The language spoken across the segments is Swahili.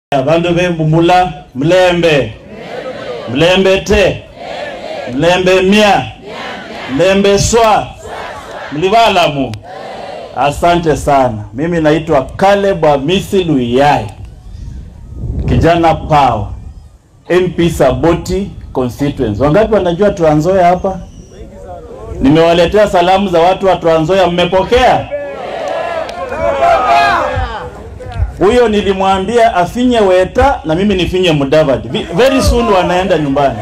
bandu bembumula mlembe mlembe te mlembe mia mlembe swa mlibalamu asante sana mimi naitwa Caleb Hamisi Luyai kijana pao MP Saboti constituency wangapi wanajua Trans Nzoia hapa nimewaletea salamu za watu wa Trans Nzoia mmepokea huyo nilimwambia afinye Weta na mimi nifinye Mudavadi. Vi- Very soon wanaenda nyumbani.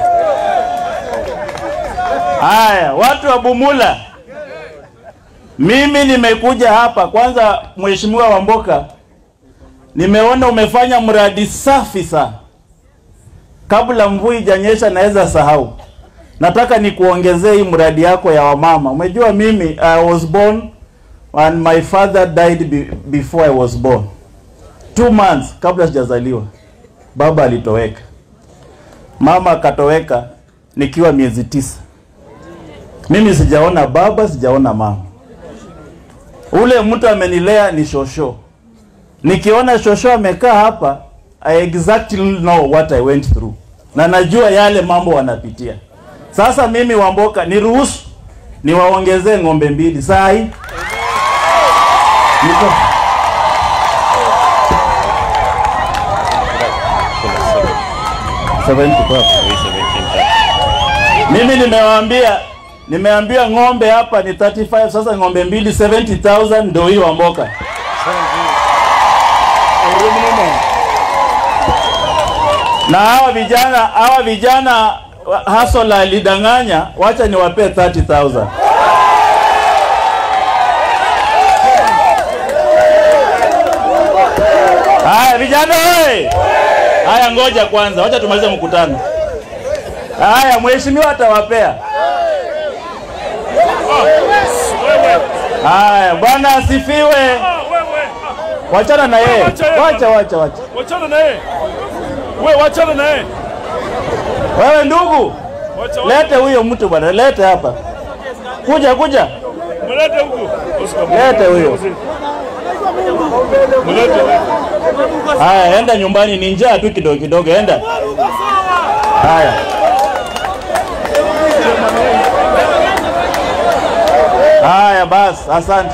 Haya, watu wa Bumula, mimi nimekuja hapa kwanza, Mheshimiwa Wamboka, nimeona umefanya mradi safi sana. Kabla mvua ijanyesha, naweza sahau. Nataka nikuongezee hii mradi yako ya wamama. Umejua mimi I was born and my father died be, before I was born two months kabla sijazaliwa baba alitoweka, mama akatoweka nikiwa miezi tisa. Mimi sijaona baba, sijaona mama. Ule mtu amenilea ni shosho. Nikiona shosho amekaa hapa, I exactly know what I went through, na najua yale mambo wanapitia. Sasa mimi Wamboka, niruhusu niwaongezee ng'ombe mbili saa hii niko Seventy kwa hapo. Mimi nimewaambia nimeambia ng'ombe hapa ni 35 sasa ng'ombe mbili 70000 ndio hiyo Wamboka. Na hawa vijana hawa vijana hasola alidanganya, wacha niwapee 30000. Haya vijana oi! Haya ngoja kwanza, wacha tumalize mkutano. Haya mheshimiwa atawapea. Haya bwana asifiwe. Wachana na yeye. Wacha wacha wacha. Wachana na yeye. We wachana na yeye. Wewe ndugu, Wacha wacha. lete huyo mtu bwana, lete hapa. Kuja kuja. Mlete huku. Oscar. Lete huyo. Mlete. Haya, enda nyumbani, ni njaa tu kidogo kidogo, enda. Haya. Haya basi, asante.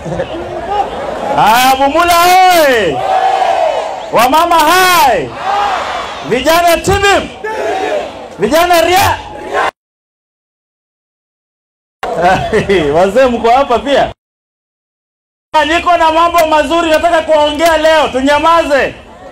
Haya, Bumula hai! Wamama hai! Vijana tibim! Vijana ria! Wazee mko hapa pia? Niko na mambo mazuri nataka kuongea leo, tunyamaze.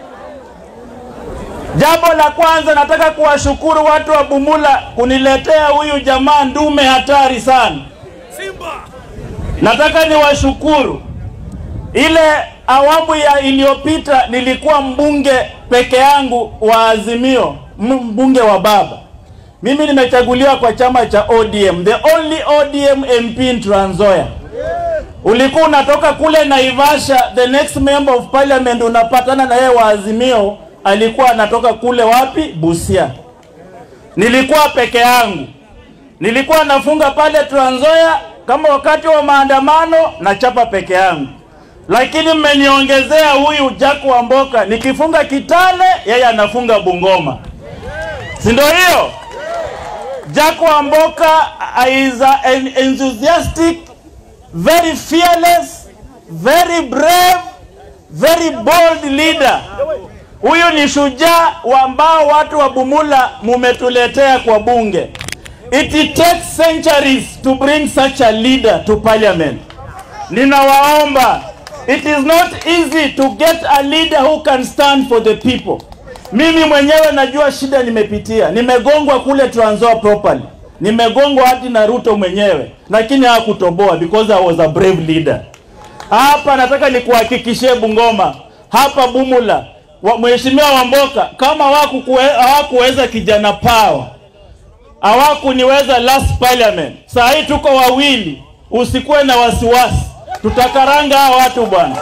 Jambo la kwanza nataka kuwashukuru watu wa Bumula kuniletea huyu jamaa ndume hatari sana. Simba. Nataka niwashukuru. Ile awamu ya iliyopita nilikuwa mbunge peke yangu wa Azimio, m- mbunge wa baba. Mimi nimechaguliwa kwa chama cha ODM, the only ODM MP in Trans Nzoia. Ulikuwa unatoka kule Naivasha, the next member of parliament unapatana na yeye wa Azimio, alikuwa anatoka kule wapi? Busia. Nilikuwa peke yangu, nilikuwa nafunga pale Trans Nzoia kama wakati wa maandamano nachapa peke yangu, lakini mmeniongezea huyu Jack Wamboka, nikifunga Kitale yeye anafunga Bungoma, si ndio hiyo? Jack Wamboka is an enthusiastic very fearless, very brave, very bold leader. Huyu ni shujaa wa ambao watu wa Bumula mumetuletea kwa bunge. It takes centuries to bring such a leader to parliament. Ninawaomba, it is not easy to get a leader who can stand for the people. Mimi mwenyewe najua shida nimepitia, nimegongwa kule Trans Nzoia properly, nimegongwa hadi na Ruto mwenyewe, lakini hakutoboa because I was a brave leader. Hapa nataka nikuhakikishie Bungoma, hapa Bumula, wa- Mheshimiwa Wamboka, kama hawakukuwe- hawakuweza kijana pawa hawakuniweza last parliament, saa hii tuko wawili, usikuwe na wasiwasi, tutakaranga hawa watu bwana.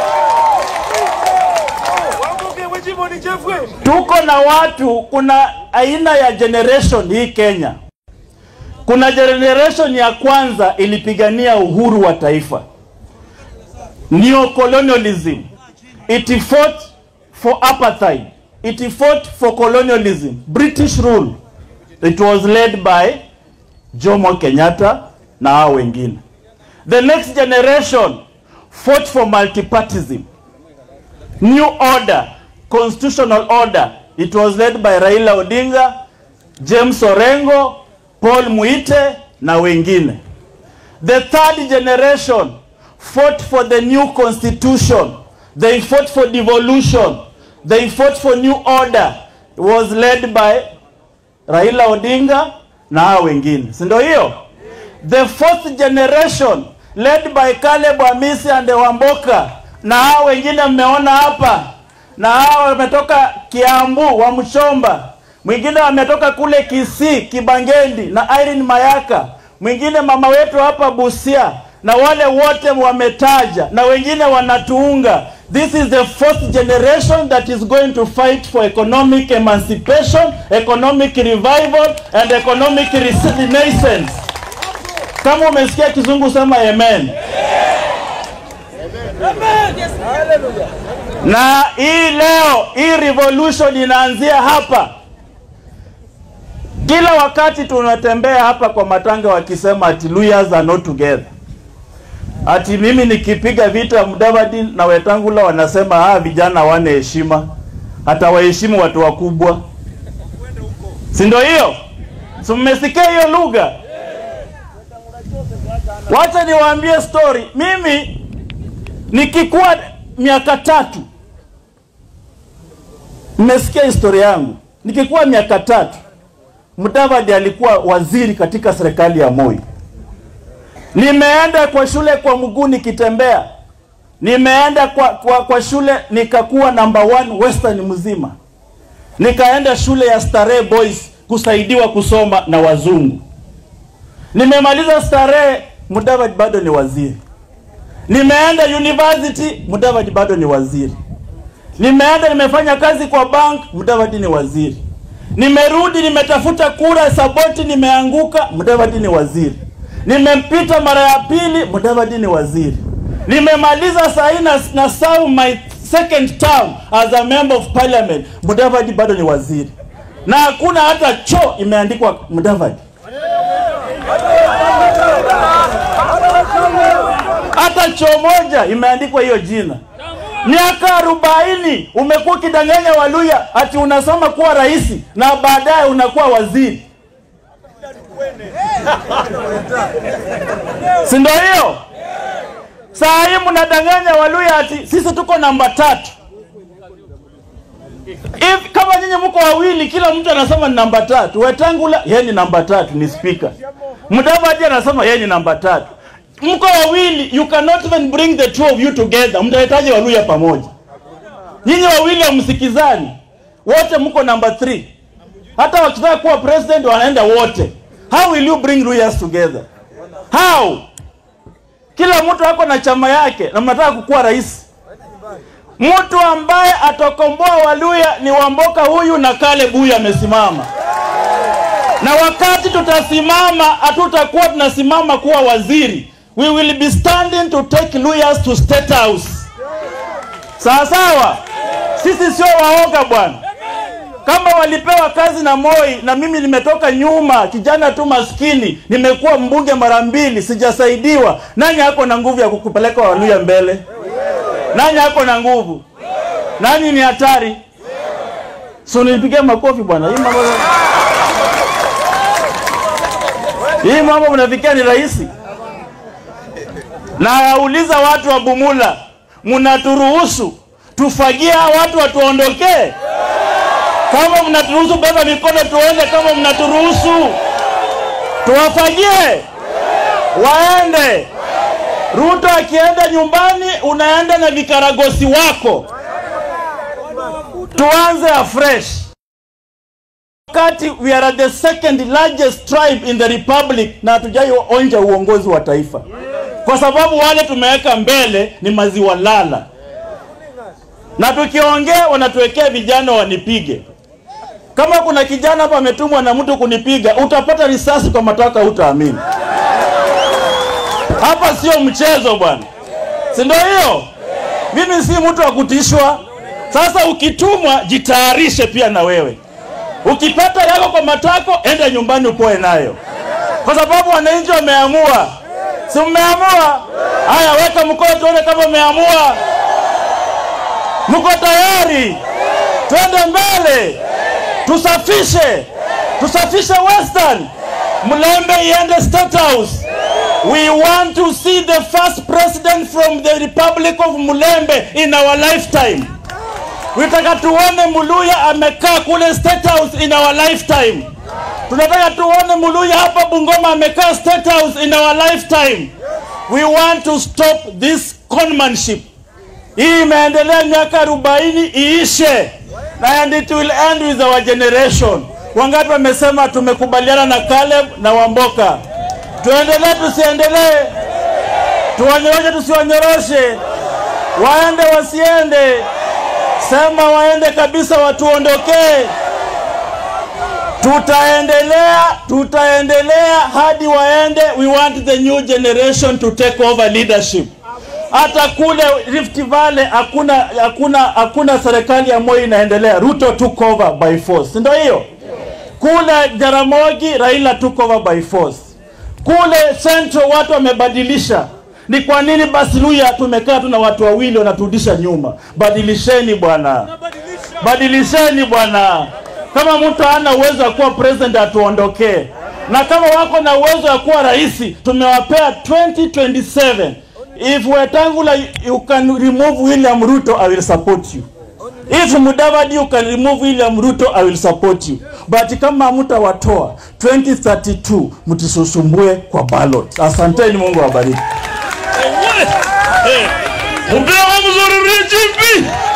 Wambuke wajimbo ni Jeffrey. tuko na watu, kuna aina ya generation hii Kenya. Kuna generation ya kwanza ilipigania uhuru wa taifa, neo colonialism. It fought for apartheid. It fought for colonialism, British rule. It was led by Jomo Kenyatta na hao wengine. The next generation fought for multipartism, new order, constitutional order. It was led by Raila Odinga, James Orengo, Paul Muite na wengine. The third generation fought for the new constitution. They fought for devolution. They fought for new order. It was led by Raila Odinga na hao wengine, si ndio hiyo? The fourth generation led by Caleb Amisi and Wamboka na hao wengine mmeona hapa, na hao wametoka Kiambu wa Mchomba, mwingine wametoka kule Kisii Kibangendi na Irene Mayaka, mwingine mama wetu hapa Busia, na wale wote wametaja na wengine wanatuunga. This is the fourth generation that is going to fight for economic emancipation, economic revival and economic renaissance. Kama umesikia kizungu sema amen. Na hii leo hii revolution inaanzia hapa. Kila wakati tunatembea hapa kwa matanga wakisema ati Luhyas are not together. Ati mimi nikipiga vita Mudavadi na Wetangula wanasema ah, vijana wane heshima, hata waheshimu watu wakubwa, si ndio hiyo? Si mmesikia hiyo lugha? Wacha niwaambie story. Mimi nikikuwa miaka tatu, mmesikia historia yangu. Nikikuwa miaka tatu, Mudavadi alikuwa waziri katika serikali ya Moi. Nimeenda kwa shule kwa mguu nikitembea, nimeenda kwa, kwa, kwa shule nikakuwa number one Western mzima, nikaenda shule ya Starehe Boys kusaidiwa kusoma na wazungu. Nimemaliza Starehe, Mudavadi bado ni waziri. Nimeenda university, Mudavadi bado ni waziri. Nimeenda nimefanya kazi kwa bank, Mudavadi ni waziri. Nimerudi nimetafuta kura Saboti, nimeanguka, Mudavadi ni waziri. Nimempita mara ya pili, Mudavadi ni waziri. Nimemaliza sahi na, na serve my second term as a member of parliament, Mudavadi bado ni waziri, na hakuna hata choo imeandikwa Mudavadi. hata choo moja imeandikwa hiyo jina. Miaka arobaini umekuwa ukidanganya Waluya ati unasoma kuwa rais na baadaye unakuwa waziri, si ndio hiyo? Saa hii mnadanganya Waluya ati sisi tuko namba tatu. If, kama nyinyi mko wawili, kila mtu anasema ni namba tatu. Wetangula yeye ni namba tatu, ni speaker. Mudavadi anasema yeye ni namba tatu. Mko wawili, you cannot even bring the two of you together. Mtahitaji Waluya pamoja. Nyinyi wawili hamsikizani, wote mko namba 3. Hata wakitaka kuwa president wanaenda wote. How will you bring Luyas together? How? Kila mtu ako na chama yake na mnataka kukuwa rais. Mtu ambaye atakomboa Waluya ni Wamboka huyu na Caleb huyu amesimama. Na wakati tutasimama, hatutakuwa tunasimama kuwa waziri. We will be standing to take Luyas to State House. Sawa sawa, sisi sio waoga bwana. Kama walipewa kazi na Moi na mimi nimetoka nyuma, kijana tu maskini, nimekuwa mbunge mara mbili, sijasaidiwa. Nani ako na nguvu ya kukupeleka Waluya mbele? Nani ako na nguvu? Nani ni hatari? So nilipigia makofi bwana. Hii mambo hii mambo mnafikia ni rahisi. Na auliza watu wa Bumula, mnaturuhusu tufagie hawa watu watuondokee? Kama mnaturuhusu, beba mikono tuende. Kama mnaturuhusu, tuwafagie waende. Ruto akienda nyumbani, unaenda na vikaragosi wako. Tuanze afresh. Wakati we are the second largest tribe in the republic na hatujai onja uongozi wa taifa, kwa sababu wale tumeweka mbele ni maziwa lala, na tukiongea wanatuwekea vijana wanipige. Kama kuna kijana hapa ametumwa na mtu kunipiga, utapata risasi kwa mataka, utaamini. Hapa sio mchezo bwana, si ndio hiyo? Mimi si mtu wa kutishwa. Sasa ukitumwa, jitayarishe pia na wewe. Ukipata yako kwa matako, enda nyumbani upoe nayo, kwa sababu wananchi wameamua. Si mmeamua? Haya, weka mkono tuone kama umeamua. Mko tayari? Twende mbele, tusafishe, tusafishe Western, Mlembe iende State House. We want to see the first president from the Republic of Mulembe in our lifetime. Tunataka tuone Muluya amekaa kule State House in our lifetime. Tunataka tuone Muluya hapa Bungoma amekaa State House in our lifetime. We want to stop this conmanship. Hii imeendelea miaka 40 iishe, na and it will end with our generation. Wangapi wamesema tumekubaliana na Caleb na Wamboka? Tuendelee tusiendelee? Tuwanyoroshe tusiwanyoroshe? Waende wasiende? Sema waende kabisa, watuondokee. Tutaendelea, tutaendelea hadi waende. We want the new generation to take over leadership. Hata kule Rift Valley hakuna hakuna hakuna serikali ya Moi inaendelea. Ruto took over by force, ndio hiyo. Kule Jaramogi Raila took over by force. Kule Central watu wamebadilisha. Ni kwa nini basi Luya tumekaa tu na watu wawili wanaturudisha nyuma? Badilisheni bwana, badilisheni bwana. Kama mtu hana uwezo wa kuwa president atuondokee, na kama wako na uwezo wa kuwa rais, tumewapea 2027 if Wetangula you can remove William Ruto I will support you. If Mudavadi you can remove William Ruto I will support you. But kama mtawatoa 2032 mtisusumbue kwa ballot. Asanteni, Mungu awabariki. Mpewa mzuri Rijipi.